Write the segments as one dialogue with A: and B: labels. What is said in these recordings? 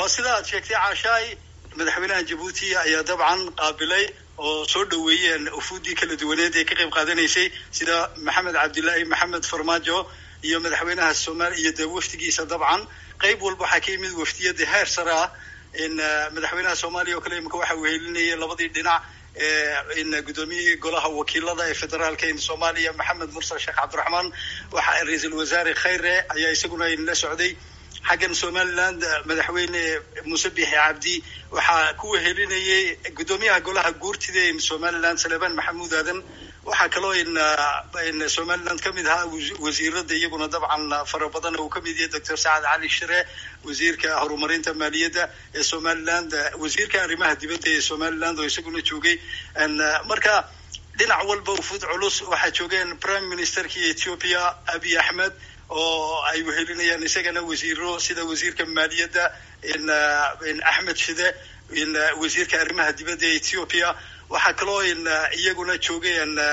A: waa sida aad sheegtay caashaay madaxweynaha jabuuti ayaa dabcan qaabilay oo soo dhaweeyeen ufuuddii kala duwaneed ee ka qayb qaadanaysay sida maxamed cabdilaahi maxamed farmaajo iyo madaxweynaha soomaaliya iyo dee wafdigiisa dabcan qayb walba waxaa ka yimid wafdiyada heer sare ah in madaxweynaha soomaaliya oo kale imika waxa wehelinayay labadii dhinac in guddoomiyihii golaha wakiilada ee federaalka in soomaaliya maxamed mursal sheekh cabdiraxmaan waxa ra-iisul wasaare khayre ayaa isaguna la socday xaggan somaliland madaxweyne muuse biixi cabdi waxaa ku wehelinayay guddoomiyaha golaha guurtida in somaliland saleebaan maxamuud aadan waxaa kaloo in in somaliland ka mid ahaa wasiirada iyaguna dabcan fara badan uu ka mid yahay doctor sacad cali shire wasiirka horumarinta maaliyadda ee somaliland wasiirka arrimaha dibadda ee somaliland oo isaguna joogay marka dhinac walba ufuud culus waxaa joogeen prime ministerkii ethiopia abiy axmed oo ay wehelinayaan isagana wasiiro sida wasiirka maaliyadda in in axmed shide in wasiirka arrimaha dibadda ee ethiopia waxaa kaloo in iyaguna joogay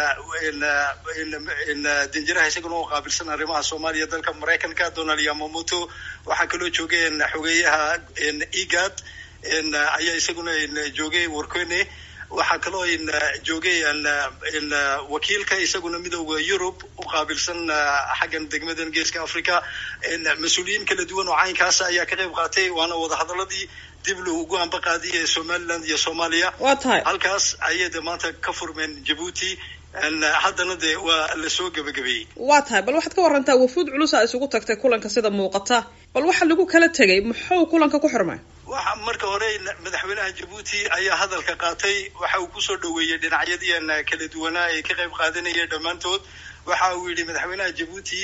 A: in danjiraha isaguna oo qaabilsan arrimaha soomaaliya dalka maraykanka donald yamamoto waxaa kaloo joogay in xogeeyaha egad ayaa isaguna joogay warkone waxaa kaloo in joogay in wakiilka isaguna midooda yurub u qaabilsan xaggan degmadan geeska africa mas-uuliyiin kala duwan oo caynkaasa ayaa ka qayb qaatay waana wadahadaladii dib loogu amba qaadiyay ee somaliland iyo soomaaliya
B: waa tahay
A: halkaas ayay de maanta ka furmeen jabuuti haddana dee waa lasoo gebagabeeyey
B: waa tahay bal waxaad ka warantaa wafuud culusa isugu tagtay kulanka sida muuqata bal waxa lagu kala tegay muxuu kulanka ku xirmay
A: waxa marka hore madaxweynaha jabuuti ayaa hadalka qaatay waxa uu kusoo dhaweeyey dhinacyadiian kala duwanaa ee ka qayb qaadanaya dhammaantood waxa uu yidhi madaxweynaha jabuuti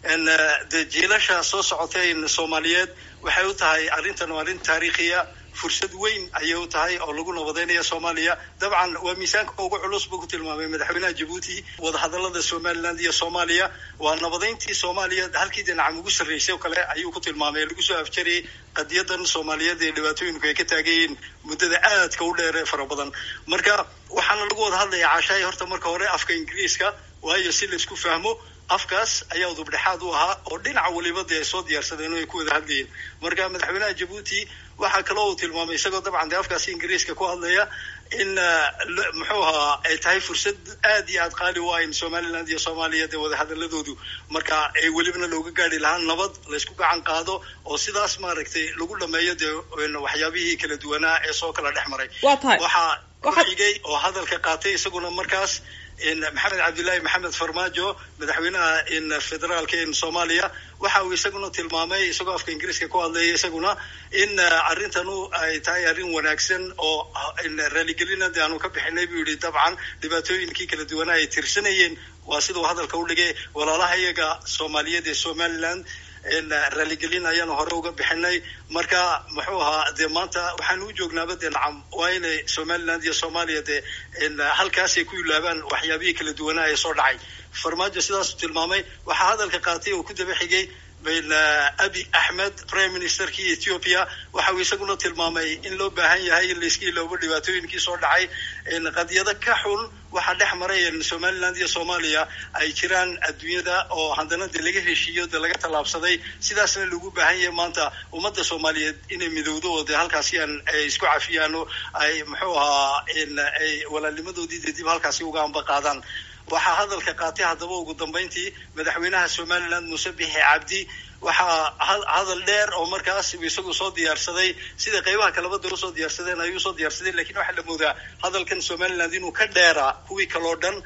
A: de jiilasha soo socotay soomaaliyeed waxay u tahay arrintan waa arrin taariikhiya fursad weyn ayay u tahay oo lagu nabadeynaya soomaaliya dabcan waa miisaanka ugu culus buu ku tilmaamay madaxweynaha jabuuti wadahadalada somaliland iyo soomaaliya waa nabadeyntii soomaaliya halkii dhinacam ugu sarreysay oo kale ayuu ku tilmaamay lagu soo afjarayay qadiyadan soomaaliyeed ee dhibaatooyinku ay ka taagayiin muddada aadka u dheer ee fara badan marka waxaana lagu wada hadlaya caashaay horta marka hore afka ingiriiska waayo si laisku fahmo afkaas ayaa udubdhexaad u ahaa oo dhinaca waliba dee ay soo diyaarsadeen oo ay ku wada hadlayeen marka madaxweynaha jabuuti waxaa kaloo uu tilmaamay isagoo dabcan dee afkaasi ingiriiska ku hadlaya in muxuu ahaa ay tahay fursad aad iyo aad qaali u ah in somaliland iyo soomaaliya dee wadahadaladoodu marka ay welibana looga gaari lahaa nabad laysku gacan qaado oo sidaas maaragtay lagu dhameeyo dee waxyaabihii kala duwanaa ee soo kala dhex maray
B: waa tahay
A: waxaa ku xigay oo hadalka qaatay isaguna markaas in maxamed cabdillaahi maxamed farmaajo madaxweynaha in federaalka in soomaaliya waxa uu isaguna tilmaamay isagoo afka ingiriiska ku hadlaya isaguna in arrintanu ay tahay arrin wanaagsan oo raaligelina de aanu ka bixinay buu yihi dabcan dhibaatooyinkii kala duwanaa ay tirsanayeen waa siduu hadalka u dhigay walaalaha iyaga soomaaliyeed ee somaliland raaligelin ayaanu hore uga bixinay marka muxuu ahaa dee maanta waxaanu u joognaaba dee nacam waa inay somaliland iyo soomaaliya dee halkaasay ku ilaabaan waxyaabihii kala duwanaa ee soo dhacay farmaajo sidaasuu tilmaamay waxaa hadalka qaatay oo ku daba xigay abi axmed prime ministerkii ethiopia waxa uu isaguna tilmaamay in loo baahan yahay in layska iloobo dhibaatooyinkii soo dhacay qadiyado ka xun waxaa dhex maray somaliland iyo soomaaliya ay jiraan adduunyada oo haddana de laga heshiiyo de laga tallaabsaday sidaasna lagu baahan yahay maanta ummadda soomaaliyeed inay midowdo oo de halkaasi aan ay isku cafiyaan oo ay muxuu ahaa ay walaalnimadoodii de dib halkaasi uga amba qaadaan waxaa hadalka qaatay haddaba ugu dambeyntii madaxweynaha somaliland muuse bixi cabdi waxaa hadal dheer oo markaas isagu soo diyaarsaday sida qaybaha kaleba dee usoo diyaarsadeen ayuu usoo diyaarsadeen lakin waxaa la moodaa hadalkan somaliland inuu ka dheeraa kuwii kaloo dhan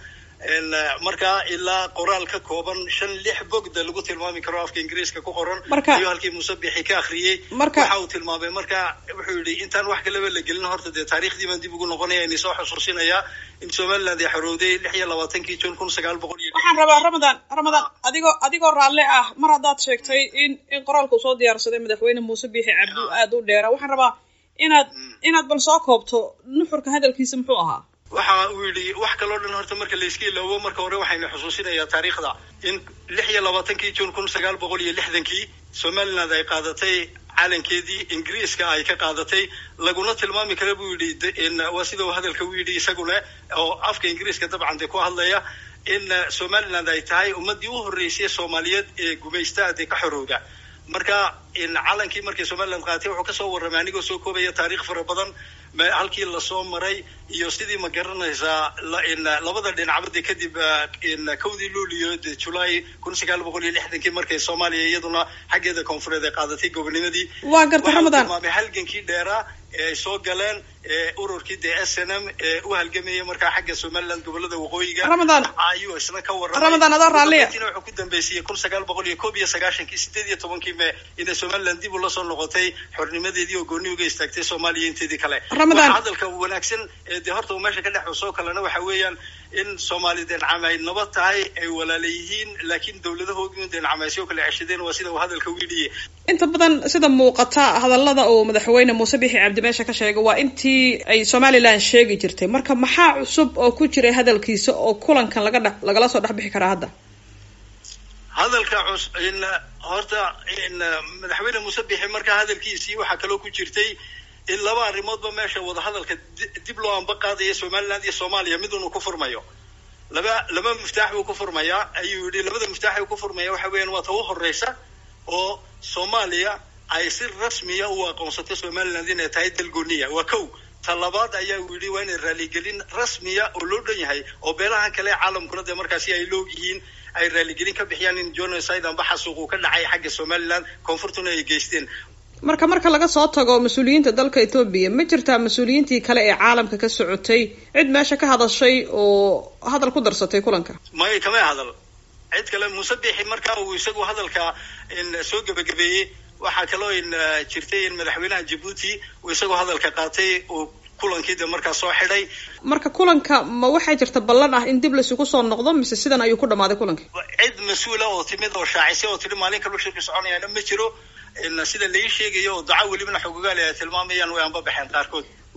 A: markaa ilaa qoraal ka kooban shan lix bogda lagu tilmaami karo afka ingiriiska ku qoran iyo halkii muuse bixi ka akriyey waxa uu tilmaamay marka wuxuu yihi intaan wax kaleba la gelin horta dee taariikhdii baan dib ugu noqonaya ini soo xusuusinayaa in somaliland ay xorowday lix iyo labaatankii june kun sagaal boqol iyo
B: waxaan rabaa ramadan ramadan adigoo adigoo raalle ah mar haddaad sheegtay in in qoraalku soo diyaarsaday madaxweyne muuse biixi cabdi aada u dheera waxaan rabaa inaad inaad bal soo koobto nuxurka hadalkiisa muxuu ahaa
A: waxa uu yidhi wax kaloo dhan horta marka layska iloobo marka hore waxaynu xusuusinayaa taariikhda in lix iyo labaatankii june kun sagaal boqol iyo lixdankii somaliland ay qaadatay calankeedii ingiriiska ay ka qaadatay laguna tilmaami kara buu yidhi waa sida uu hadalka u yidhi isaguna oo afka ingiriiska dabcan dee ku hadlaya in somaliland ay tahay ummaddii u horreysay soomaaliyeed ee gumaysta dee ka xorowda marka in calankii markii somaliland qaatay wuxuu kasoo warramay anigoo soo koobaya taariikh fara badan halkii lasoo maray iyo sidii ma garanaysaa labada dhinacbadi kadib kowdii luuliyo julaay kun sagaal boqol iyo lixdankii markay soomaaliya iyaduna xaggeeda koonfureed ay qaadatay gobonimadii
B: waa garta ramadan
A: tilmaamay halgankii dheeraa ee ay soo galeen ururkii dee s n m ee u halgamayay markaa xagga somaliland gobolada waqooyiga
B: ramadan
A: ayuu isna ka warramay
B: ramadan adoo raalliya
A: wuxuu ku dambeysiyey kun sagaal boqol iyo koob iyo sagaashankii sideed iyo tobankii mee inay somaliland dib ula soo noqotay xornimadeedii oo gooni uga istaagtay soomaaliya inteedii kale
B: ramadan
A: hadalka wanaagsan ee dee horta uu meesha ka dhex soo kalena waxa weeyaan in soomaali deencam ay nabad tahay ay walaala yihiin laakiin dowladahoodii un deencamaysyo kale ceshadeen waa sida uu hadalka wiiliye
B: inta badan sida muuqata hadallada uu madaxweyne muuse bixi cabdi meesha ka sheegay waa intii ay somaliland sheegi jirtay marka maxaa cusub oo ku jiray hadalkiisa oo kulankan laga dhex lagala soo dhex bixi karaa hadda
A: hadalka cus in horta in madaxweyne muuse bixi markaa hadalkiisii waxaa kaloo ku jirtay in laba arrimoodba meesha wadahadalka dib loo amba qaadaya somaliland iyo soomaaliya mid unu ku furmayo laba laba miftaax buu ku furmayaa ayuu yidhi labada miftaax uu ku furmaya waxa weeyaan waa ta u horeysa oo soomaaliya ay si rasmiya u aqoonsatay somaliland inay tahay dal gooniya waa kow ta labaad ayaa uu yidhi waa inay raaligelin rasmiya oo loo dhan yahay oo beelahan kale caalamkuna dee markaasi ay loog yihiin ay raaligelin ka bixiyaan in genocide amba xasuuq uu ka dhacay xagga somaliland koonfurtuna ay geysteen
B: marka marka laga soo tago mas-uuliyiinta dalka etoobiya ma jirtaa mas-uuliyiintii kale ee caalamka ka socotay cid meesha ka hadashay oo hadal ku darsatay kulanka
A: may kamay hadal cid kale muuse bixi markaa uu isagu hadalka soo gebagabeeyey waxaa kaloo in jirtay in madaxweynaha jabuuti uu isagoo hadalka qaatay uu kulankii de markaa soo xidhay
B: marka kulanka ma waxaa jirta ballan ah in dib laysugu soo noqdo mise sidan ayuu ku dhamaaday kulanka
A: cid mas-uula oo timid oo shaacisay oo tidhi maalin kalba shirki soconayaana ma jiro sida lai sheegayo oo daco welibana xogogaali ay tilmaamayaan way anba baxeen qaarkood